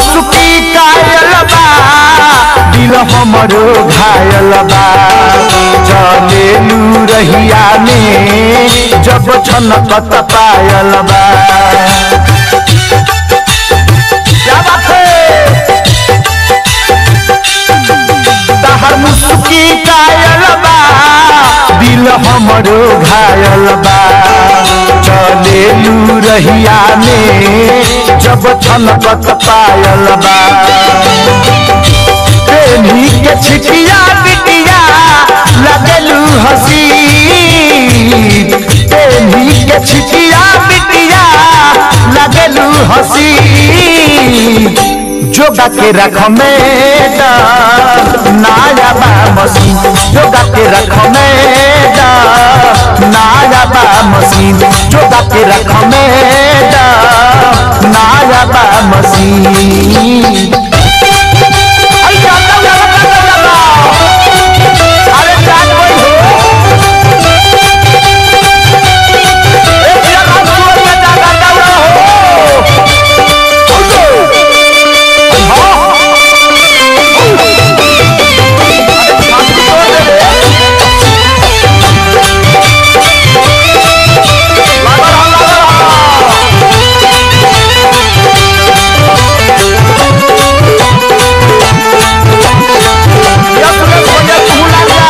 मुस्की कायल बा दिल हमरो घायल बा चलेलू रहिया में जब छनकत पायल बा क्या बात है तहर मुस्की कायल बा दिल हमरो घायल बा चलेलू रहिया में जब छनकत पायल बा प्रेमी के छिटिया बिटिया लगलू हसी प्रेमी के छिटिया बिटिया लगलू हसी जोगा के रख में नाया बा मसीन जोगा के रख में नाया बा मसीन जोगा के रख में नाया बा मसीन अरे जाता हूँ, जाता हूँ, जाता हूँ। अरे जान वही हो। एक जगह सुअर के जागा दौड़ा हो। उठो। हाँ। अरे छाती तोड़ दे रे। लगा रहा, लगा रहा। यस रे भोले तू लगा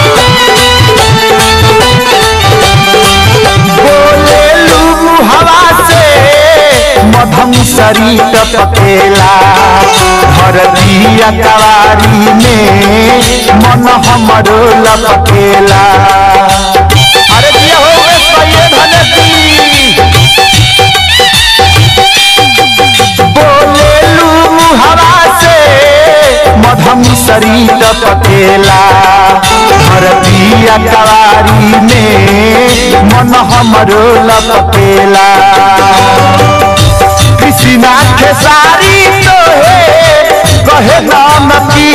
बोलेलू हवा से मधम शरीर टपकेला धरतिया कवारी में मन हमरो लपकेला अरे दिया हो गए सैये धनती बोलेलू हवा से मधम शरीर पकेला धरतिया कवारी में मन हमरो लपकेला कृष्णा खेसारी तो है कहे नाम की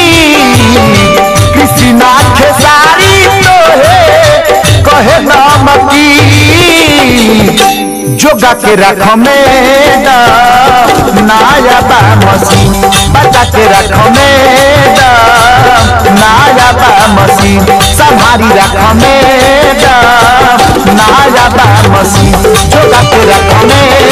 कृष्णा खेसारी तो है कहे नाम की जोगा के रख में नाया बा मसीन बचा के रख में नाया बा मसीन संभारी रख में नाया बा मसीन जोगा के रख में